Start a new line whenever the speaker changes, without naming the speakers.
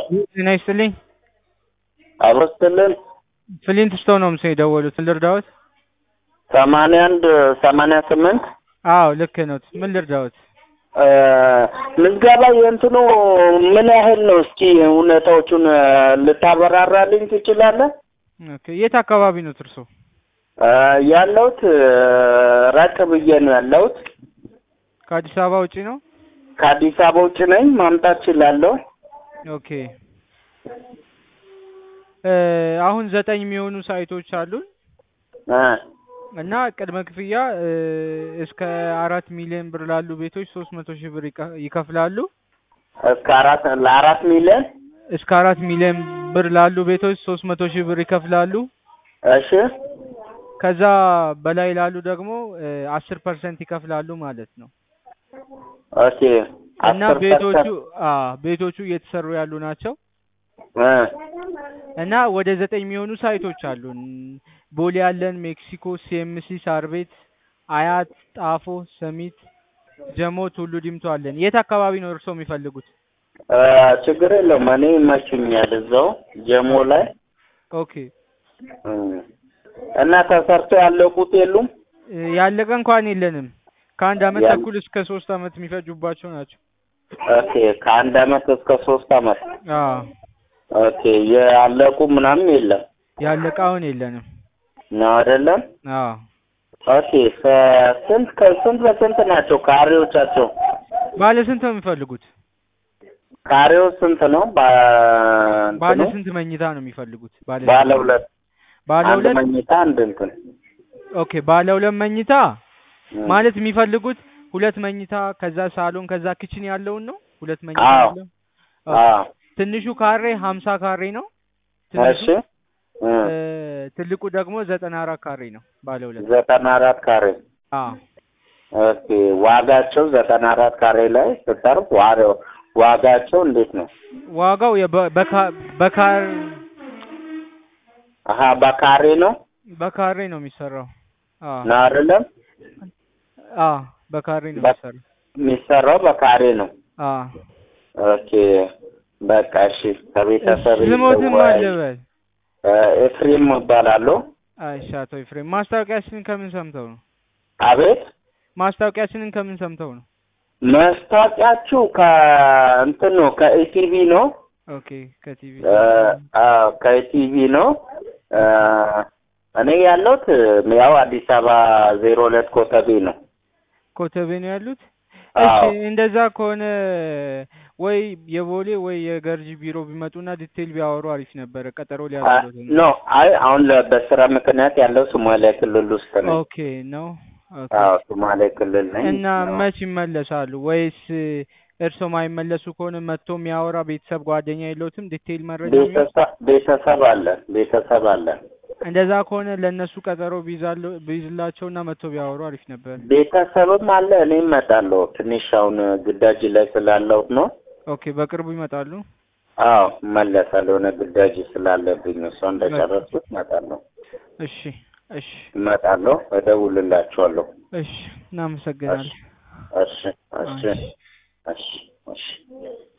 ጤና ይስጥልኝ።
አብሮ ስትልን
ፍሊንት ስቶን ነው ምስል የደወሉት። ምን ልርዳዎት?
ሰማንያ አንድ ሰማንያ ስምንት
አዎ ልክ ነው። ምን ልርዳዎት?
ምዝገባ የእንትኑ ምን ያህል ነው? እስኪ እውነታዎቹን ልታበራራልኝ ትችላለህ?
ኦኬ የት አካባቢ ነው እርሶ?
ያለሁት ራቅ ብዬ ነው ያለሁት።
ከአዲስ አበባ ውጪ ነው?
ከአዲስ አበባ ውጭ ነኝ። ማምጣት እችላለሁ።
ኦኬ አሁን ዘጠኝ የሚሆኑ ሳይቶች አሉን
እ
እና ቅድመ ክፍያ እስከ አራት ሚሊዮን ብር ላሉ ቤቶች ሶስት መቶ ሺህ ብር ይከ- ይከፍላሉ።
እስከ አራት ለአራት ሚሊዮን
እስከ አራት ሚሊዮን ብር ላሉ ቤቶች ሶስት መቶ ሺህ ብር ይከፍላሉ።
እሺ
ከዛ በላይ ላሉ ደግሞ አስር ፐርሰንት ይከፍላሉ ማለት ነው።
ኦኬ
እና
አስር
ቤቶቹ
ፐርሰንት
አ ቤቶቹ እየተሰሩ ያሉ ናቸው
እ
እና ወደ ዘጠኝ የሚሆኑ ሳይቶች አሉን። ቦሌ ያለን፣ ሜክሲኮ፣ ሲኤምሲ፣ ሳር ቤት፣ አያት፣ ጣፎ፣ ሰሚት፣ ጀሞ፣ ቱሉ ዲምቱ አለን። የት አካባቢ ነው እርስዎ የሚፈልጉት?
እ ችግር የለውም። እኔ ይመችኛል እዛው ጀሞ ላይ
ኦኬ
እ እና ተሰርቶ ያለቁት የሉም?
እ ያለቀ እንኳን የለንም። ከአንድ አመት
ያን-
ተኩል እስከ ሶስት አመት የሚፈጁባቸው ናቸው።
ኦኬ ከአንድ አመት እስከ ሶስት አመት
አዎ
ኦኬ ያለቁ ምናምን የለም
ያለቀ አሁን የለንም።
ነው አይደለም?
አዎ
ኦኬ ከ- ስንት ከስንት በስንት ናቸው ካሬዎቻቸው?
ባለ ስንት ነው የሚፈልጉት?
ካሬው ስንት ነው? ባ-
ባለ
እንትኑ?
ስንት መኝታ ነው የሚፈልጉት? ባለ
ባለ
ስንት?
ሁለት
ባለ
አንድ
ሁለት
መኝታ አንድ እንትን
ኦኬ ባለ ሁለት መኝታ
እ።
ማለት የሚፈልጉት ሁለት መኝታ ከዛ ሳሎን ከዛ ኪችን ያለውን ነው። ሁለት መኝታ
አዎ።
ያለው ኦኬ።
አዎ
ትንሹ ካሬ ሀምሳ ካሬ ነው። ትንሹ
እሺ እ።
እ፣ ትልቁ ደግሞ ዘጠና አራት ካሬ ነው። ባለ ሁለት
ዘጠና አራት ካሬ
አዎ
ኦኬ ዋጋቸው ዘጠና አራት ካሬ ላይ ስጠርብ ዋ- ዋጋቸው እንዴት ነው?
ዋጋው የበ- በካ- በካር
አሀ በካሬ ነው
በካሬ ነው የሚሰራው። አዎ
ነው አይደለም?
አዎ በካሬ ነው
በ-
የሚሰራው።
የሚሰራው በካሬ ነው።
አዎ
ኦኬ በቃ እሺ። ከቤተሰብ
ስሞትም
ይወያይ።
አለበል
ኤፍሬም እባላለሁ።
አይሻ አቶ ኤፍሬም ማስታወቂያችንን ከምን ሰምተው ነው?
አቤት
ማስታወቂያችንን ከምን ሰምተው ነው?
መስታወቂያችሁ ከእንትን ነው ከኢቲቪ ነው
ኦኬ ከቲቪ
እ፣ አዎ ከኢቲቪ ነው። እ፣ እኔ ያለሁት ያው አዲስ አበባ ዜሮ ሁለት ኮተቤ ነው።
ኮተቤ ነው ያሉት። እሺ
አዎ
እንደዛ ከሆነ ወይ የቦሌ ወይ የገርጂ ቢሮ ቢመጡና ዲቴል ቢያወሩ አሪፍ ነበረ። ቀጠሮ
አ-
ሊያደርጉት ነው።
ኖ አይ አሁን ለ- በስራ ምክንያት ያለው ሶማሊያ ክልል ውስጥ ነኝ።
ኦኬ ነው። ኦኬ
አዎ ሶማሌ ክልል ነኝ።
እና
አዎ።
መች ይመለሳሉ? ወይስ እርስዎ ማይመለሱ ከሆነ መጥቶ የሚያወራ ቤተሰብ ጓደኛ የለውትም? ዲቴይል መረጃ የሚሆን
ቤተሰብ ቤተሰብ አለ ቤተሰብ አለ።
እንደዛ ከሆነ ለእነሱ ቀጠሮ ቢይዛለው ቢይዝላቸው እና መጥቶ ቢያወሩ አሪፍ ነበር።
ቤተሰብም አለ። እኔም እመጣለሁ። ትንሽ አሁን ግዳጅ ላይ ስላለው ነው።
ኦኬ በቅርቡ ይመጣሉ።
አዎ እመለሳለሁ። የሆነ ግዳጅ ስላለብኝ እሷ እንደጨረስኩት እመጣለሁ
እሺ እሺ
እመጣለሁ። እደውልላችኋለሁ።
እሺ እናመሰግናለን።
እሺ እሺ
እሺ።
እሺ እሺ